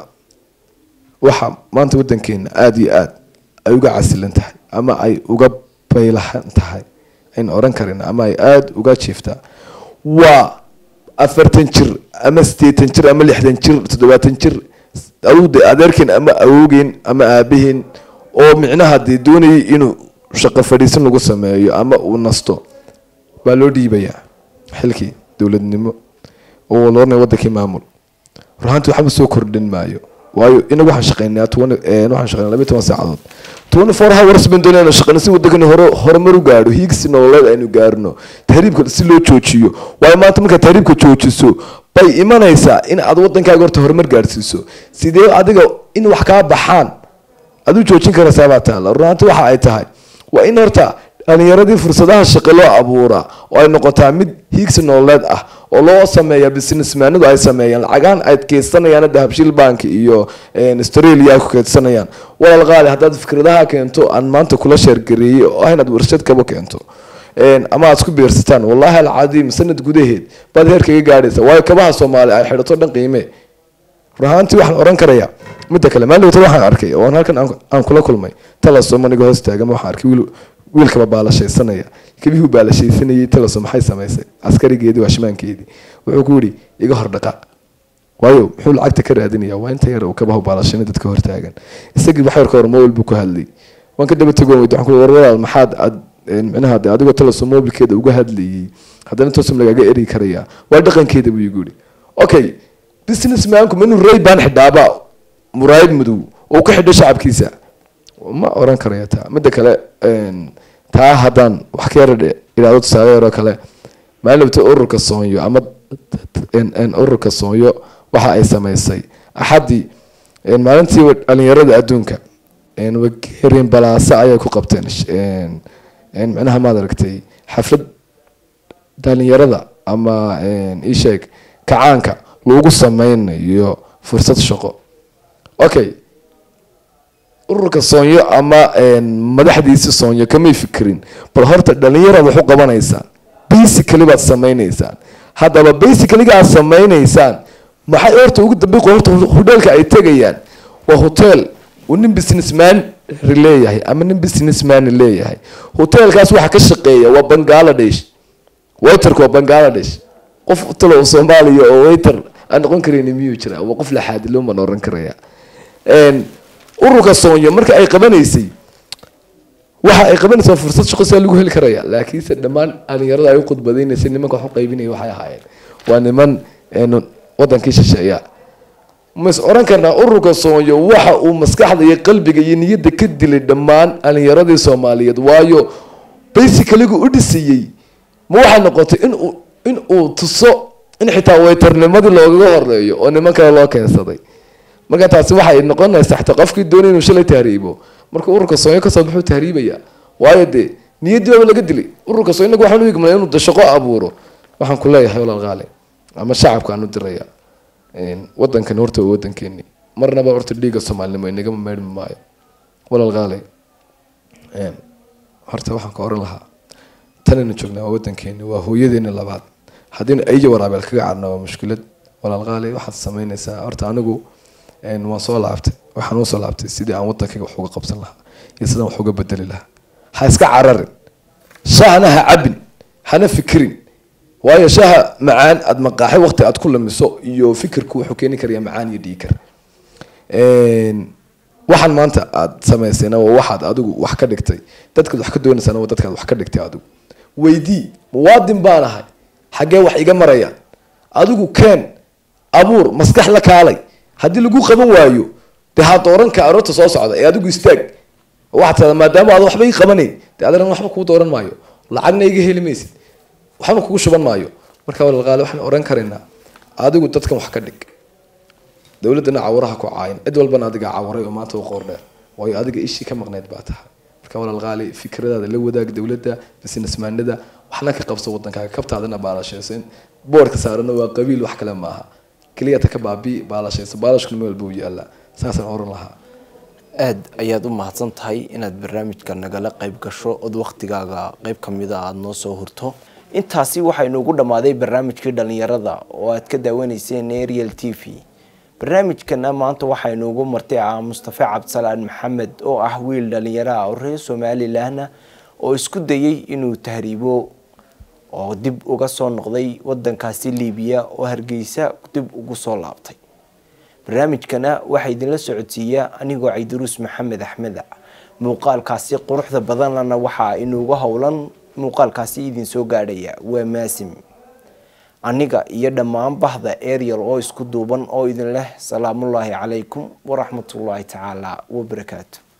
waxa maanta wadankeena aada iyo aada ay uga casilan tahay ama ay uga baylahan tahay aynu oran karayna ama ay aada uga jiiftaa waa afartan jir ama sideetan jir ama lixdan jir toddobaatan jir awde adeerkeen ama awogeen ama aabaheen oo micnaha dee doonayay inuu shaqo fadhiisin lagu sameeyo ama uu nasto baa loo dhiibayaa xilkii dowladnimo oo loornay wadankii maamul ruhaanti waxba soo kordhin maayo waayo inagu waxaan shaqeynaa waxaan shaqeynaa labiyi toban saacadood twenty four hours baan doonayna shaqeyno si wadankani hore horumar u gaadho hiigsi nololeed aynu gaarno tahriibka si loo joojiyo waayo maanta markaad tahriibka joojiso bay imanaysaa in aad wadankaaga horta horumar gaadhsiiso sidee adiga in wax kaa baxaan aad u joojin karaysaa baa taala runaanti waxa ay tahay waa in horta dhalinyaradii fursadaha shaqo loo abuuraa oo ay noqotaa mid hiigsi nololeed ah oo loo sameeya businessmaanadu ay sameeyaan lacagaan ay keydsanayaan dahabshiil bank iyo australia ay ku keydsanayaan walaal qaali haddaad fikradaha keento aan maanta kula sheergareeyey oo ah inaad warshad kaba keento ama aad isku biirsataan wallahi alcadiim sanad gudaheed baad heer kaga gaadhaysa waayo kabaha soomaali ay xidhato dhan qiime ruhaantii waxaan oran karayaa midda kale maalin wata waxaan arkay oo halkan aan kula kulmay talasom aniga hoos taagama waxaan arkay wiil wiilkaba baalashaysanaya kabihuu baalashaysanayay talasom maxay samaysay askarigeedii waashmaankeedii wuxuu ku yidhi iga hor dhaqaaq waayo muxuu lacagta ka raadinaya waa inta yar uu kabahu baalashana dadka hortaagan isagii wax yarka hor mobile buu ku hadlay waan ka daba tagoon weydi waxaan ku warwaraal maxaad aad micnaha de adigoo talasom mobilkeeda uga hadlayay haddana tosom lagaaga eri karayaa waa dhaqankeeda buu igu yidhi okay businessmanku ma inuu ray baan xidhaaba muraayad madow oo ka xidho shacabkiisa ma oran karaya taa midda kale taa haddaan wax ka yara idhaahdo tusaale yaroo kale maalinta ururka soonyo ama ururka soonyo waxa ay samaysay axaddii maalintii dhalinyarada adduunka wagerin balaase ayay ku qabteen micnaha maad aragtay xaflad dhalinyarada ama isheeg kacaanka lagu sameynayo fursad shaqo okay ururka soonyo ama madaxdiisi soonyo kamay fikirin bal horta dhalinyaraad wax u qabanaysaan basically baad sameyneysaan haddaba basicallyga aad sameyneysaan maxay horta ugu dambeyn horta hodheelka ay tegayaan waa hotel uu nin businessman leeyahay ama nin businessman leeyahay hotelkaas waxaa ka shaqeeya waa bangladesh waiterka waa bangladesh qof talo soomaaliya oo waiter aan noqon kareyn miyuu jira waa qof laxaadiloo maan oran karaya ururka soonyo marka ay qabanaysay waxa ay qabanaysaa fursad shaqo sidaa lagu heli karaya laakiinse dhammaan dhalinyarada ay u khudbadeynaysay nimanka wax u qaybinaya waxay ahaayeen waa niman wadankii shisheeya mas oran karnaa ururka soonyo waxa uu maskaxda iyo qalbiga iyo niyadda ka dilay dhammaan dhalinyaradii soomaaliyeed waayo basicaligu u dhisiyey ma waxay noqotay inuu in uu tuso in xitaa waytarnimadii loogaga horeeyo oo niman kale loo keensaday marka taasi waxay noqonaysaa xataa qofkii doonay inuu shalay tahriibo marka ururka soonyo kasoo muxuu tahriibaya waayo dee niyaddii baaba laga dilay ururka soonyo inagu waxaan u igmana inuu shaqo abuuro waxaan ku leeyahay walaal qaale ama shacabka aan u diraya wadankan horta waa wadankeeni marnaba horta dhiiga soomaalinimo inagama meedhmi maayo walaal qaale horta waxaan ka oran lahaa tanaynu joognaa waa wadankeeni waa hooyadeeni labaad haddiinu ayja waraabeel kaga cadna waa mushkilad walaal qaale waxaad sameynaysaa horta anigu waan soo laabtay waxaan usoo laabtay sidii aan wadankayga wax uga qabsan lahaa iyo sidaan wax uga bedeli lahaa ha iska cararin shahna ha cabin hana fikirin waayo shaha macaan aada maqaaxay waqti aad ku lamiso iyo fikirku wuxuu keeni karaya macaan iyo dhiikar waxaan maanta aada samaysayna waa waxaad adigu wax ka dhigtay dadkaad wax ka doonaysana waa dadkaad wax ka dhigtay adigu weydii muwaadin baan ahay xaggee wax iga marayaan adigu keen abuur maskax la kaalay haddii lagu qaban waayo dee ha dooranka aroorta soo socda ee adigu istaag waxaad tada maadaama aad waxba ii qabanayn dee adana waxba kuu dooran maayo lacagna iga heli maysid waxba kugu shuban maayo marka walaalqaale waxaan oran karaynaa adigu dadkan wax ka dhig dowladdana cawaraha ku caayin cid walbana adiga cawaray oo maanta u qoor dheer waayo adiga ishii ka maqneyd baa tahay marka walaalqaale fikradaada la wadaag dowladda businessmaanada waxna ka qabso wadankaaga kabtaadana baalashaysan boorka saarana waa qabiil wax kale maaha keliyata ka baabi baalashayso baalashkuna meel buu yaalaa saasaan oran lahaa aada ayaad u mahadsan tahay inaad barnaamijka nagala qayb gasho ood waktigaaga qayb kamida aada noo soo hurto intaasi waxaa inoogu dhammaaday barnaamijkii dhalinyarada oo aad ka daawanayseen ariel t v barnaamijkana maanta waxaa inoogu martay ah mustafe cabdisalaan maxamed oo ah wiil dhalinyaro ah oo reer somalilanna oo isku dayay inuu tahriibo oo dib uga soo noqday wadankaasi libiya oo hargeysa dib ugu soo laabtay barnaamijkana waxaa idinla socodsiiya anigoo caydaruus maxamed axmeda muuqaalkaasi quruxda badanlana waxaa inuuga howlan muuqaalkaasi idin soo gaadhaya waa maasim aniga iyo dhammaan bahda ariel oo isku duuban oo idin leh salaamullaahi calaykum waraxmatullaahi tacaala wabarakaatu